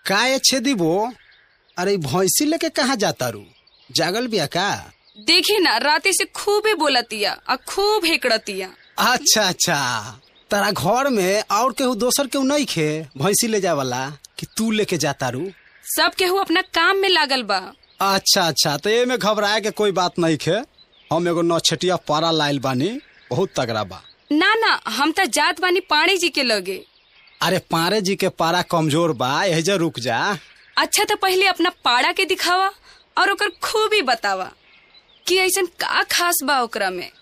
का ये छेदी वो अरे भैंसी लेके कहाँ जाता रू जागल बिया का देखी ना राती से खूबे बोलतिया आ खूब हेकड़तिया अच्छा अच्छा तारा घर में और केहू दोसर केहू नहीं खे भैंसी ले जावाला कि तू लेके जाता रू सब केहू अपना काम में लागल बा अच्छा अच्छा तो ये में घबराए के कोई बात नहीं खे हम एगो नौछटिया पारा लाइल बानी बहुत तगड़ा बा ना ना हम त जात बानी पाणी जी के लगे अरे पारे जी के पारा कमजोर बा यही रुक जा अच्छा तो पहले अपना पाड़ा के दिखावा और ओकर खूबी बतावा कि ऐसन का खास बा ओकरा में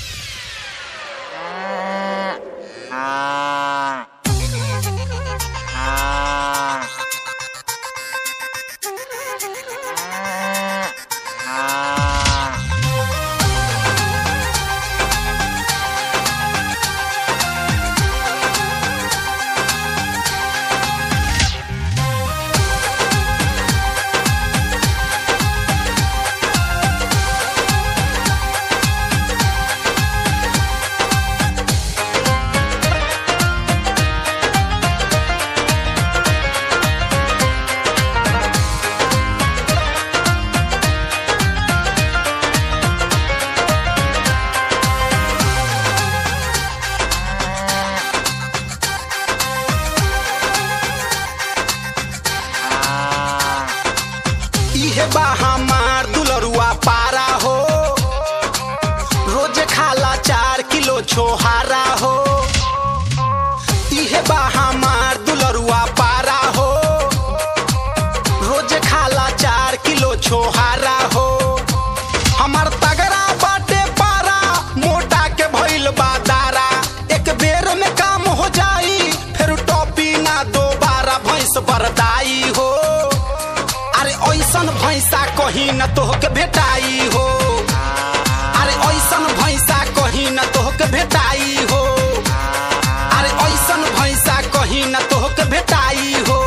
इहे बा हमार दुलरुआ पारा हो रोज खाला चार किलो छोहारा हो इहे बा हमार दुलरुआ पारा हो रोज खाला चार किलो छोहारा हो हमार तगड़ा बाटे पारा मोटा के भइल बा दारा एक बेर में काम हो जाई फिर टोपी ना दोबारा भैंस बरदाई हो अरे ऐसन भैंसा कहीं न तोहके भेटाई हो अरे ऐसन भैंसा कहीं न तोहके भेटाई हो अरे ऐसन भैंसा कहीं न तोहके भेटाई हो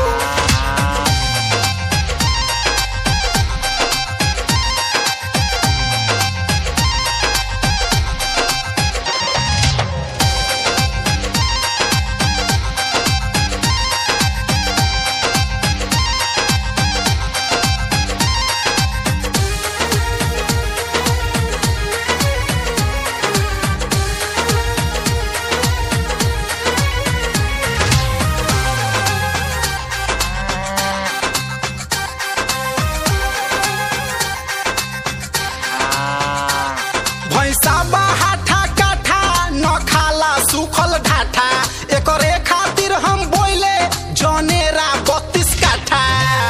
भैंसा बाहाठा काठा न खाला सुखल ढाठा एकरे खातिर हम बोले जनेरा बत्तीस काठा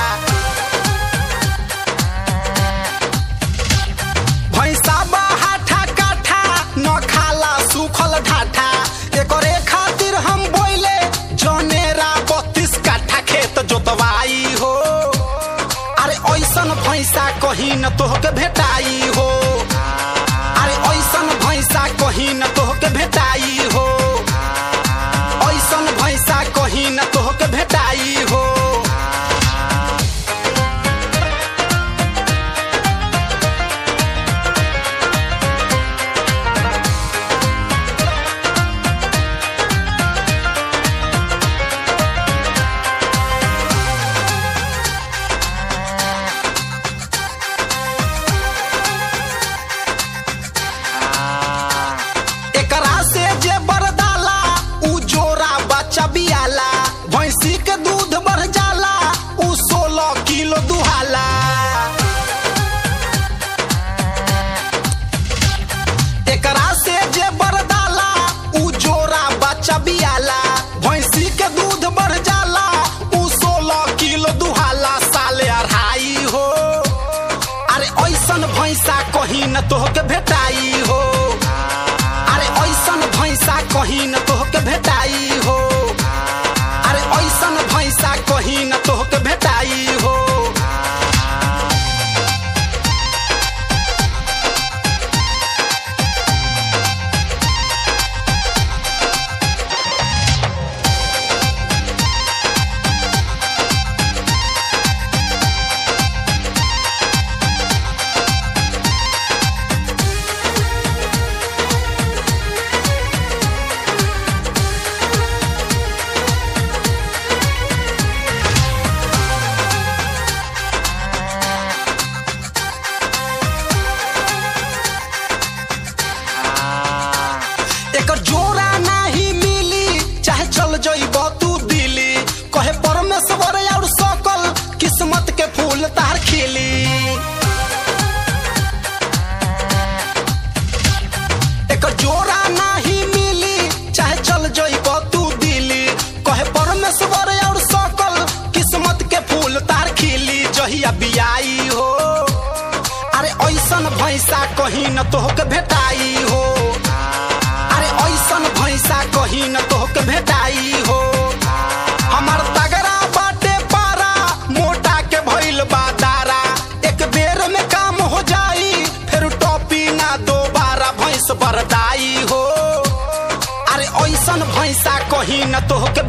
भैंसा बाहाठा काठा न खाला सुखल ढाठा एकरे खातिर हम बोले जनेरा बत्तीस काठा खेत जोतवाई हो अरे ऐसन भैंसा कहीं न तोहके भेटाई हो अरे ऐसन भैंसा कहीं न तोहके भेटाई हो ऐसन भैंसा कहीं न तोहके भेटाई हो कहीं न तोहके भेटाई हो अरे ऐसन भैंसा कहीं न तोहके भेटाई हो हमर तगड़ा बाटे पारा मोटा के भइल बा दारा एक बेर में काम हो जाई फिर टोपी ना दोबारा भैंस बरदाई हो अरे ऐसन भैंसा कहीं न तोहके